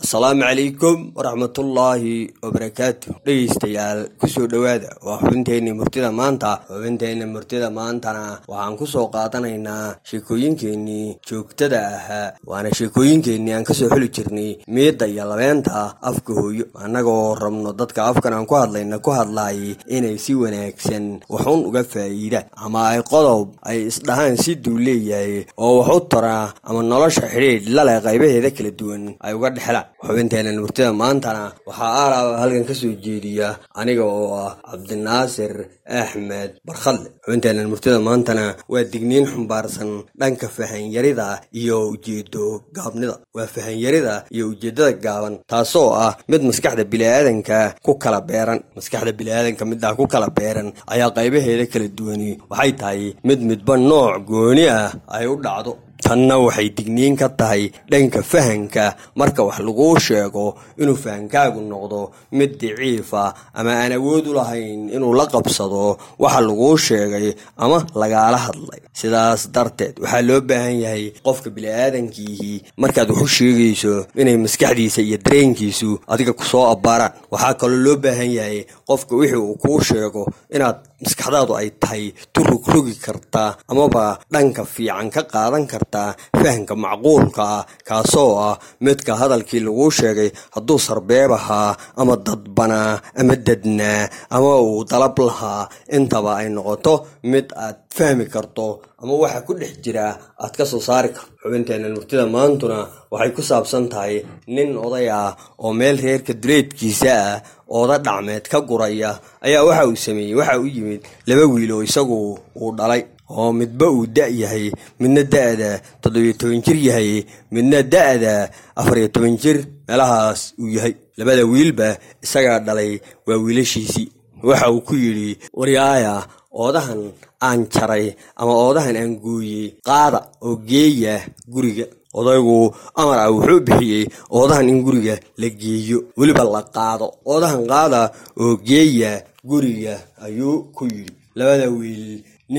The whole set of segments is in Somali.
asalaamu calaykum waraxmatullaahi wabarakaatu dhegeystayaal kusoo dhowaada waa xubinteenii murtida maanta xubinteenii murtida maantana waxaan kusoo qaadanaynaa sheekooyinkeenii joogtada ahaa waana sheekooyinkeenii aan kasoo xuli jirnay miidda iyo labeenta afka hooyo annagoo rabno dadka afkan aan ku hadlayna ku hadlaayay inay si wanaagsan waxun uga faa'iidaan ama ay qodob ay isdhahaan siduu leeyahay oo wax u tara ama nolosha xidhiidh laleh qaybaheeda kala duwan ay uga dhexlaan xubinteenan murtida maantana waxaa aalaaba halkan ka soo jeediya aniga oo ah cabdinaasir axmed barkhadle xubinteenan murtida maantana waa digniin xumbaarsan dhanka fahanyarida iyo ujeedo gaabnida waa fahanyarida iyo ujeeddada gaaban taasoo ah mid maskaxda biniaadanka ku kala beeran maskaxda biniaadanka middaa ku kala beeran ayaa qaybaheeda kala duwani waxay tahay mid midba nooc gooni ah ay u dhacdo tanna waxay digniin ka tahay dhanka fahanka marka wax laguu sheego inuu fahankaagu noqdo mid daciifa ama aan awood u lahayn inuu la qabsado waxa laguu sheegay ama lagaala hadlay sidaas darteed waxaa loo baahan yahay qofka bini'aadankiihii markaad wax u sheegayso inay maskaxdiisa iyo dareenkiisu adiga kusoo abbaaraan waxaa kaloo loo baahan yahay qofka wixii uu kuu sheego inaad maskaxdaadu ay tahay turugrogi kartaa amaba dhanka fiican ka qaadan kartaa fahamka macquulka ah kaasoo ah midka hadalkii laguu sheegay hadduu sarbeeb ahaa ama dadbanaa ama dadnaa ama uu dalab lahaa intaba ay noqoto mid aad fahmi karto ama waxa ku dhex jira aad ka soo saari karto xubinteenna murtida maantuna waxay ku saabsan tahay nin oday ah oo meel reerka duleedkiisa ah ooda dhacmeed ka guraya ayaa waxa uu sameeyey waxa u yimid laba wiil oo isagu uu dhalay oo midba uu da' yahay midna da'da toddobiyo toban jir yahay midna da'da afariyo toban jir meelahaas uu yahay labada wiilba isagaa dhalay waa wiilashiisii waxa uu ku yidhi waryaaya oodahan aan jaray ama oodahan aan gooyey qaada oo geeya guriga odaygu amar ah wuxuu bixiyey oodahan in guriga la geeyo weliba la qaado oodahan qaada oo geeya guriga ayuu ku yidhi labada wiil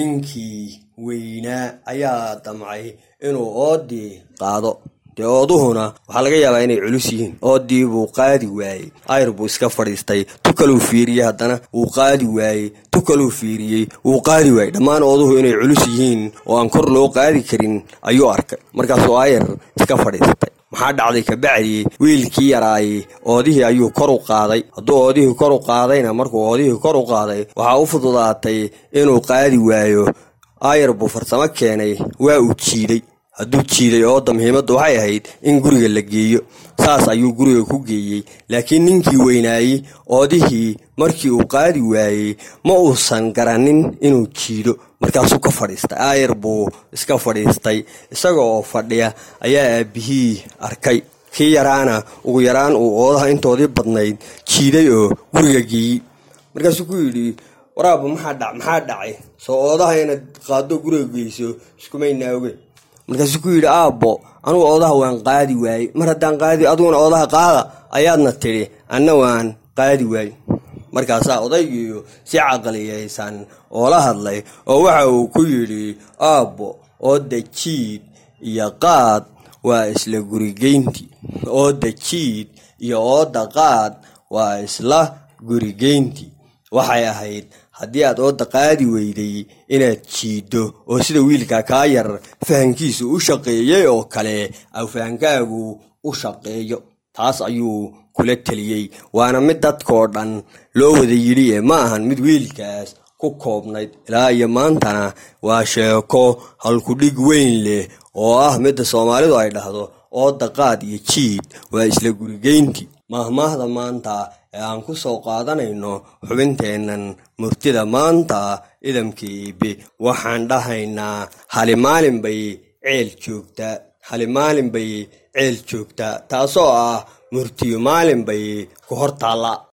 ninkii weynaa ayaa damcay inuu oodii qaado dee ooduhuna waxaa laga yaabaa inay culus yihiin oodii buu qaadi waayey ayr buu iska fadhiistay tu kaluu fiiriyey haddana wuu qaadi waayey tu kaluu fiiriyey wuu qaadi waayey dhammaan ooduhu inay culus yihiin oo aan kor loo qaadi karin ayuu arkay markaasuu ayr iska fadhiistay maxaa dhacday kabacdii wiilkii yaraayey oodihii ayuu kor u qaaday hadduu oodihii kor u qaadayna markuu oodihii kor u qaaday waxaa u fududaatay inuu qaadi waayo ayr buu farsamo keenay waa uu jiiday hadduu jiiday ooda muhiimadda waxay ahayd in guriga la geeyo saas ayuu guriga ku geeyey laakiin ninkii weynaayey oodihii markii uu qaadi waayey ma uusan garanin inuu jiido markaasuu ka fadhiistay aayar buu iska fadhiistay isaga oo fadhiya ayaa aabbihii arkay kii yaraana ugu yaraan uu oodaha intoodii badnayd jiiday oo guriga geeyey markaasuu ku yidhi waraaba maxaa dhacay soo oodaha inaad qaado guriga geyso iskumaynaa oge markaasuu ku yidhi aabbo anugu oodaha waan qaadi waayey mar haddaan qaadi aduguna oodaha qaada ayaadna tidhi anna waan qaadi waayey markaasaa odaygiiyo si caqliyaysan oo la hadlay oo waxa uu ku yidhi aabbo ooda jiid iyo qaad waa isla gurigeyntii ooda jiid iyo ooda qaad waa isla gurigeyntii waxay ahayd haddii aad ooda qaadi weyday inaad jiiddo oo sida wiilka kaa yar fahankiisu u shaqeeyey oo kale aw fahankaagu u shaqeeyo taas ayuu kula teliyey waana mid dadkoo dhan loo wada yidhi ee ma ahan mid wiilkaas ku koobnayd ilaa iyo maantana waa sheeko halkudhig weyn leh oo ah midda soomaalidu ay dhahdo ooda qaad iyo jiid waa isla gurigeyntii mahmaahda maanta ee aan ku soo qaadanayno xubinteennan murtida maanta idamka iibe waxaan dhahaynaa hali maalin bay ceel joogtaa hali maalin bay ceel joogtaa taasoo ah murtiyo maalin bay ku hor taallaa